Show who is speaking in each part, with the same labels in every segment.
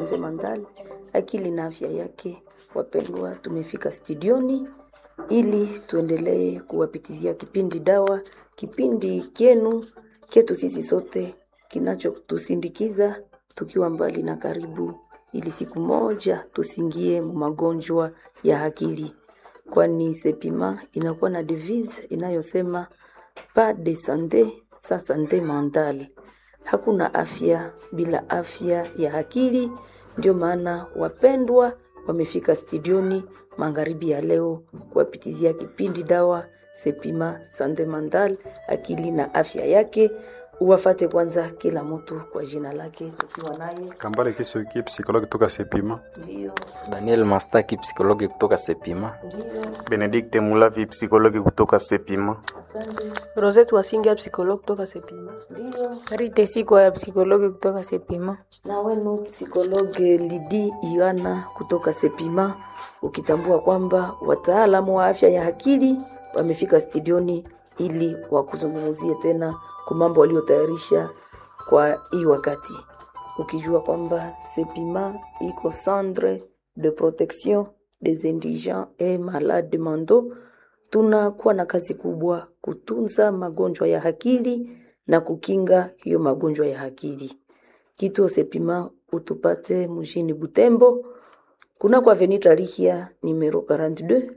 Speaker 1: Sanze Mandal, akili na afya yake. Wapendwa, tumefika studioni ili tuendelee kuwapitizia kipindi dawa, kipindi kyenu kyetu sisi sote kinachotusindikiza tukiwa mbali na karibu, ili siku moja tusingie mu magonjwa ya akili, kwani Sepima inakuwa na devise inayosema pas de sante sans sante mentale, hakuna afya bila afya ya akili. Ndio maana wapendwa wamefika studioni magharibi ya leo kuwapitizia kipindi dawa Sepima sante mentale, akili na afya yake. Uwafate kwanza kila mtu kwa jina lake, tukiwa naye
Speaker 2: Kambale Kisoki, psikologi kutoka Sepima.
Speaker 1: ndio
Speaker 3: Daniel Mastaki, psikologi kutoka Sepima.
Speaker 1: ndio,
Speaker 4: Benedikte Mulavi, psikologi kutoka Sepima.
Speaker 1: asante
Speaker 5: Rosette Wasinga psikologi kutoka Sepima.
Speaker 1: ndio.
Speaker 6: Rite Siko ya psikologi kutoka Sepima.
Speaker 1: na wenu psikologe Lidi Igana kutoka Sepima, ukitambua kwamba wataalamu wa afya ya akili wamefika studioni ili wakuzungumzie tena kwa mambo waliotayarisha kwa hii wakati, ukijua kwamba Sepima iko centre de protection des indigents et malades mentaux. Tunakuwa na kazi kubwa kutunza magonjwa ya akili na kukinga hiyo magonjwa ya akili. Kituo Sepima utupate mjini Butembo, kuna kwa Avenue Tarihia numero 42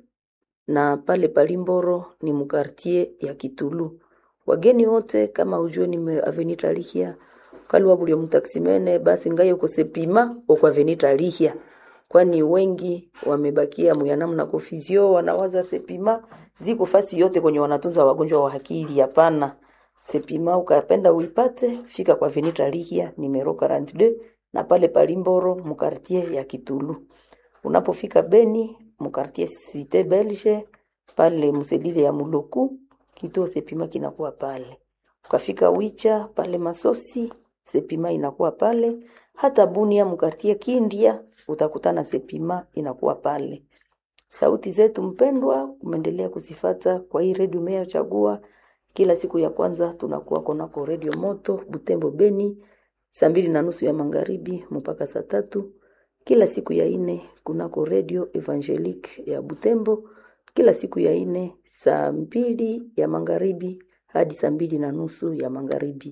Speaker 1: na pale Palimboro ni mukartie ya Kitulu. Wageni wote kama ujue ni Avenue Tarihia kalwa bulio mtaksimene basi ngayo ko Sepima okwa Avenue Tarihia kwani wengi wamebakia muyanamu na kofizio wanawaza Sepima ziko fasi yote kwenye wanatunza wagonjwa wa akili. Hapana, Sepima ukapenda uipate, fika kwa Venita Lihia numero 42 na pale Palimboro mukartie ya Kitulu. Unapofika Beni mukartie Cité Belge pale mselile ya Muloku, kituo Sepima kinakuwa pale. Ukafika Wicha pale Masosi, Sepima inakuwa pale. Hata Bunia mukartie Kindia utakutana Sepima inakuwa pale. Sauti zetu mpendwa, umeendelea kuzifata kwa hii redio umeyochagua. Kila siku ya kwanza tunakuwa konako redio moto Butembo Beni, saa mbili na nusu ya magharibi mpaka saa tatu. Kila siku ya ine kunako redio Evangelique ya Butembo, kila siku ya ine saa mbili ya magharibi hadi saa mbili na nusu ya magharibi.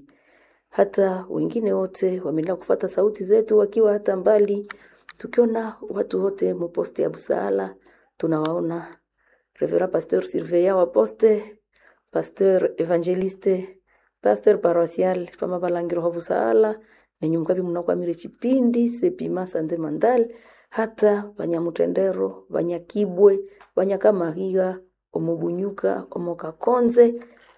Speaker 1: Hata wengine wote wameendelea kufata sauti zetu wakiwa hata mbali, tukiona watu wote muposte ya Busaala tunawaona Reverend Pasteur Surveillant wa poste, Pasteur Evangeliste, Pasteur Paroisial Fama Balangiro wa Busaala nenye mkabi mnakwamire chipindi Sepima Sande Mandal hata Banyamutendero, Banyakibwe, Banyakamahiga, Omubunyuka, Omokakonze,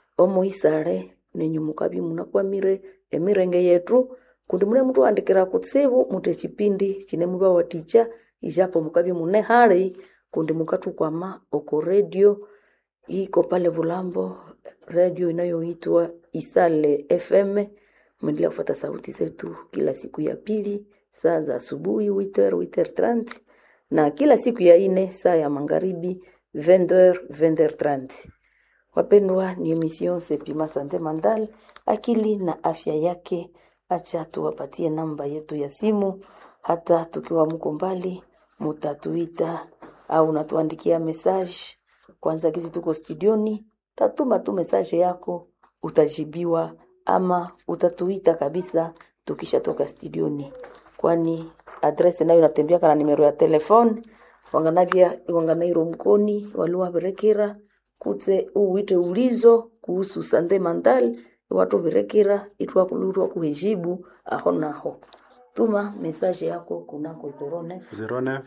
Speaker 1: Omoisare nenye mukabi munakwamire emirenge yetu kundi mune mtu andikira kutsibu mute chipindi chine muba waticha ijapo mukabi mune hali kundi mukatukwama oko redio iko pale Bulambo, redio inayoitwa Isale FM. Mwendelea kufuata sauti zetu kila siku ya pili saa za asubuhi 8h 8h30 na kila siku ya ine saa ya magharibi 20h 20h30. Wapendwa, ni emission Sepima Sante Mandal, akili na afya yake. Acha tuwapatie namba yetu ya simu, hata tukiwa mko mbali, mutatuita au unatuandikia message. Kwanza kizi tuko studioni, tatuma tu message yako, utajibiwa ama utatuita kabisa tukishatoka studioni, kwani adresi nayo inatembea kana nimero ya telefone wanganavya wanganairo mkoni waliwa berekera kutse uwite ulizo kuhusu sande mandal watu berekera itwa kulurwa kuhejibu aho naho tuma message yako kunako 09
Speaker 2: 09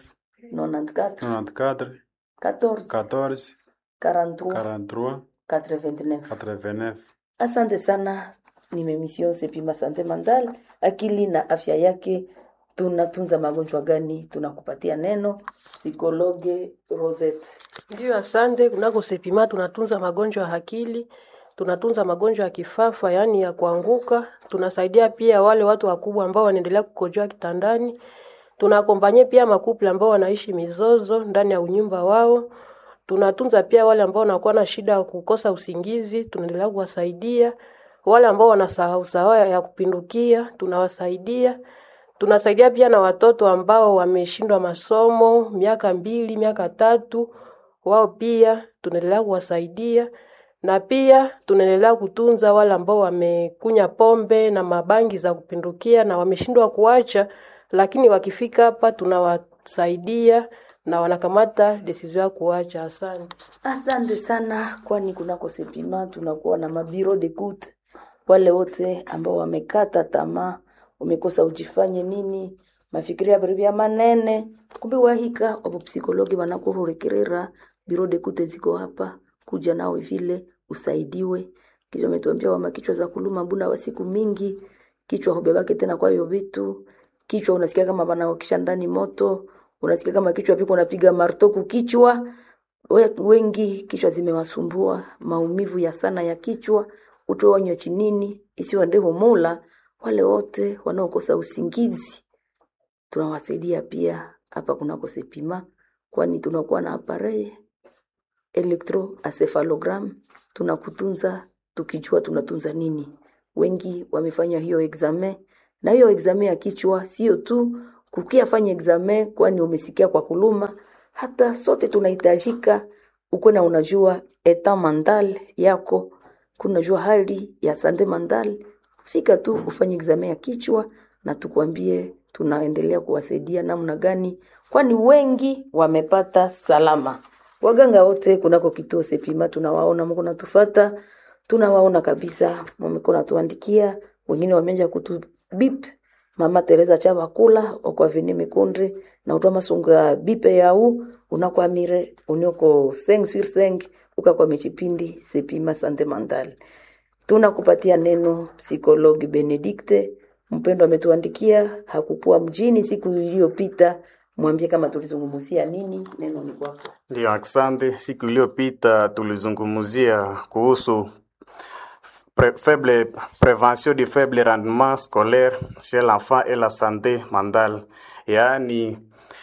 Speaker 1: 94
Speaker 2: 94
Speaker 1: 14 43
Speaker 2: 14 43
Speaker 1: 89
Speaker 2: 89.
Speaker 1: Asante sana, ni Memission Sepima Sante Mandal, akili na afya yake. Tunatunza magonjwa gani? Tunakupatia neno psikologe Rosette.
Speaker 5: Ndio, asante. Kunako Sepima tunatunza magonjwa ya akili, tunatunza magonjwa ya kifafa, yaani ya kuanguka. Tunasaidia pia wale watu wakubwa ambao wanaendelea kukojoa kitandani. Tunakompanye pia makuple ambao wanaishi mizozo ndani ya unyumba wao. Tunatunza pia wale ambao wanakuwa na shida ya kukosa usingizi, tunaendelea kuwasaidia. Wale ambao wanasahau sahau ya kupindukia, tunawasaidia. Tunasaidia pia na watoto ambao wameshindwa masomo miaka mbili, miaka tatu, wao pia tunaendelea kuwasaidia na pia tunaendelea kutunza wale ambao wamekunya pombe na mabangi za kupindukia na wameshindwa kuacha, lakini wakifika hapa tunawasaidia na wanakamata decision ya kuacha. Asante.
Speaker 1: Asante sana, kwani kunako Sepima tunakuwa na mabiro de kute, wale wote ambao wamekata tamaa, umekosa ujifanye nini, mafikiria vya manene, kumbe wahika wapo psikologi wanakuhurekerera biro de kute ziko hapa, kuja nawe vile usaidiwe. Kisha umetuambia wama kichwa za kuluma mbuna wa siku mingi, kichwa hubebake tena kwa hiyo vitu, kichwa unasikia kama wanaokisha ndani moto, unasikia kama kichwa piko unapiga martoku kichwa We- wengi kichwa zimewasumbua, maumivu ya sana ya kichwa, utoonywe chinini isiwa ndeho mula. Wale wote wanaokosa usingizi tunawasaidia pia hapa kunako Sepima, kwani tunakuwa na apareye electroencephalogram, tunakutunza tukijua tunatunza nini. Wengi wamefanya hiyo examen, na hiyo examen ya kichwa sio tu kukia fanya examen, kwani umesikia kwa kuluma. Hata sote tunahitajika ukuwe na unajua eta mandal yako, kunajua hali ya sande mandal. Fika tu ufanye examen ya kichwa na tukwambie tunaendelea kuwasaidia namna gani, kwani wengi wamepata salama. Waganga wote kunako kituo Sepima tunawaona, mko natufata, tunawaona kabisa, mmeko natuandikia, wengine wameanza kutu bip Mama Teresa Chabakula okwa vini mikunde na utwa masunga bipe yau unakwamire unioko seng sur seng ukakwa michipindi Sepima Sante Mandal. Tunakupatia neno psikologi Benedikte mpendo ametuandikia, hakukuwa mjini siku iliyopita. Mwambie kama tulizungumzia nini, neno ni kwako.
Speaker 4: Ndio, asante. Siku iliyopita tulizungumzia kuhusu pre faible, prévention du faible rendement scolaire chez l'enfant et la santé mentale, yaani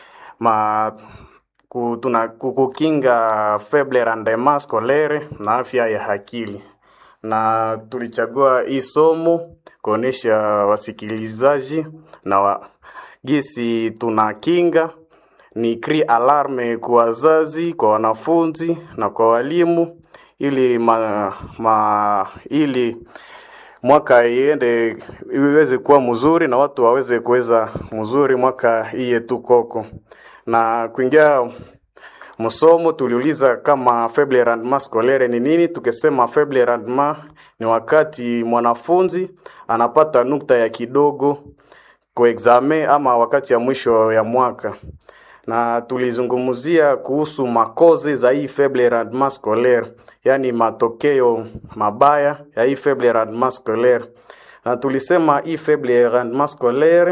Speaker 4: ma ku- tuna- ku- kukinga faible rendement scolaire na afya ya akili, na tulichagua hii somo kuonesha wasikilizaji na wa, gisi tunakinga ni cri alarme kwa wazazi, kwa wanafunzi na kwa walimu ili ma, ma, ili mwaka iende iweze kuwa mzuri na watu waweze kuweza mzuri mwaka hii yetu koko. Na kuingia msomo tuliuliza kama faible rendement scolaire ni nini. Tukisema faible rendement ni wakati mwanafunzi anapata nukta ya kidogo kwa examen ama wakati ya mwisho ya mwaka na tulizungumzia kuhusu makoze za hii faible rendement scolaire, yani matokeo mabaya ya hii faible rendement scolaire, na tulisema hii faible rendement scolaire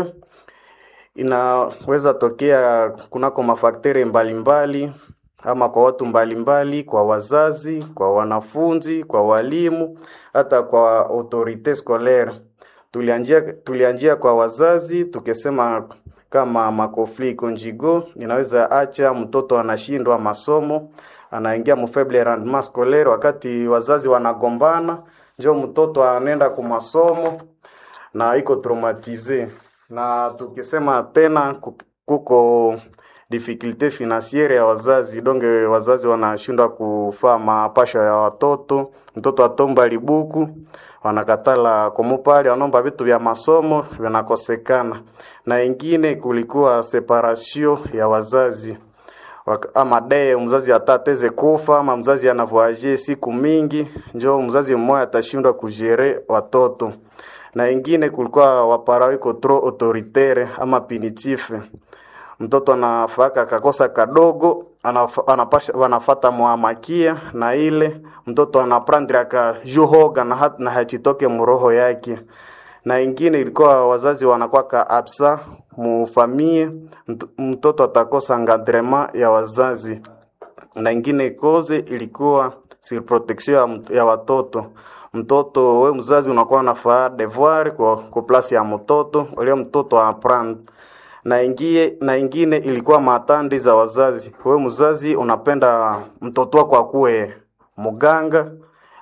Speaker 4: inaweza tokea kunako mafakteri mbalimbali ama kwa watu mbalimbali, kwa wazazi, kwa wanafunzi, kwa walimu, hata kwa autorite scolaire. Tulianjia, tulianjia kwa wazazi tukisema kama makofli conjugal inaweza acha mtoto anashindwa masomo, anaingia mu faible rendement scolaire wakati wazazi wanagombana, njo mtoto anaenda ku masomo na iko traumatize. Na tukisema tena ku- kuko difficulte financiere ya wazazi, donge wazazi wanashindwa kufaa mapasho ya watoto, mtoto atomba libuku wanakatala kumupali, wanaomba vitu vya masomo vinakosekana, na ingine kulikuwa separation ya wazazi Wak- ama dee mzazi atateze kufa ama mzazi anavoaje siku mingi, njo mzazi mmoja atashindwa kujere watoto na ingine kulikuwa wapara iko trop autoritaire ama punitive mtoto anafaka kakosa kadogo anaf, anapasha wanafata mwamakia na ile mtoto anaprendre aka juhoga na, hat, na hachitoke muroho yake na ingine ilikuwa wazazi wanakwaka absa mufamie mt- mtoto atakosa encadrement ya wazazi na ingine koze ilikuwa surprotection ya, mt- ya watoto mtoto we mzazi unakuwa unafaa devoir kwa, kwa plasi ya mtoto ule mtoto aprendre na ingie na ingine ilikuwa matandi za wazazi we mzazi unapenda mtoto wako akuwe muganga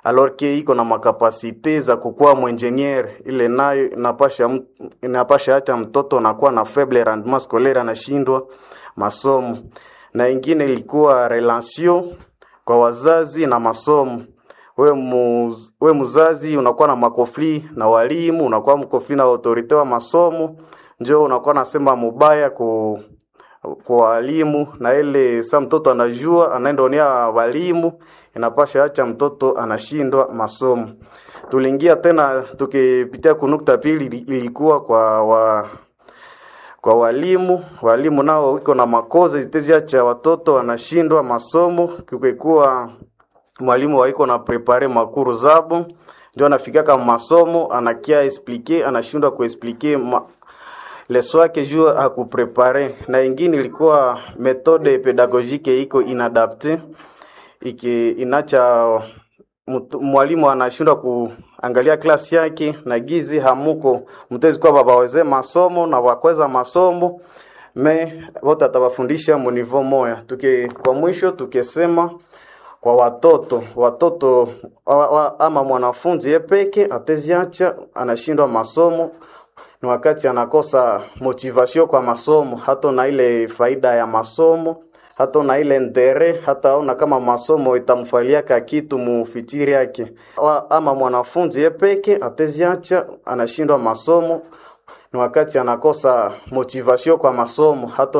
Speaker 4: alors que iko na makapasite za kukuwa mwenjeniere, ile nayo inapasha m- inapasha acha mtoto anakuwa na faible rendement scolaire, anashindwa masomo. Na ingine ilikuwa relation kwa wazazi na masomo. We, muz, we mzazi unakuwa na makofli na walimu, unakuwa mkofli na autorite wa masomo, njo unakuwa nasema mubaya ku kwa walimu na ile sa mtoto anajua anaenda onea walimu, inapasha acha mtoto anashindwa masomo. Tuliingia tena tukipitia kunukta pili, ili- ilikuwa kwa wa, kwa walimu. Walimu nao wiko na makoze ziteziacha watoto wanashindwa masomo, kukekuwa mwalimu waiko na prepare makuru zabo ndio anafikaka masomo anakia explique anashindwa kuexplique ma, leso yake juu akuprepare na ingine ilikuwa metode pedagogique iko inadapte iki inacha mtu- mwalimu anashindwa kuangalia klasi yake na gizi hamuko mtezi kwa babaweze masomo na wakweza masomo me wote atawafundisha munivo moya tuke kwa mwisho tukesema kwa watoto watoto wa, wa, ama mwanafunzi yepeke ateziacha anashindwa masomo ni wakati anakosa motivation kwa masomo, hata na ile faida ya masomo, hata na ile ndere, hata aona kama masomo itamfaliaka kitu mufitiri yake. Wa- Ama mwanafunzi yepeke ateziacha anashindwa masomo, ni wakati anakosa motivation kwa masomo, hata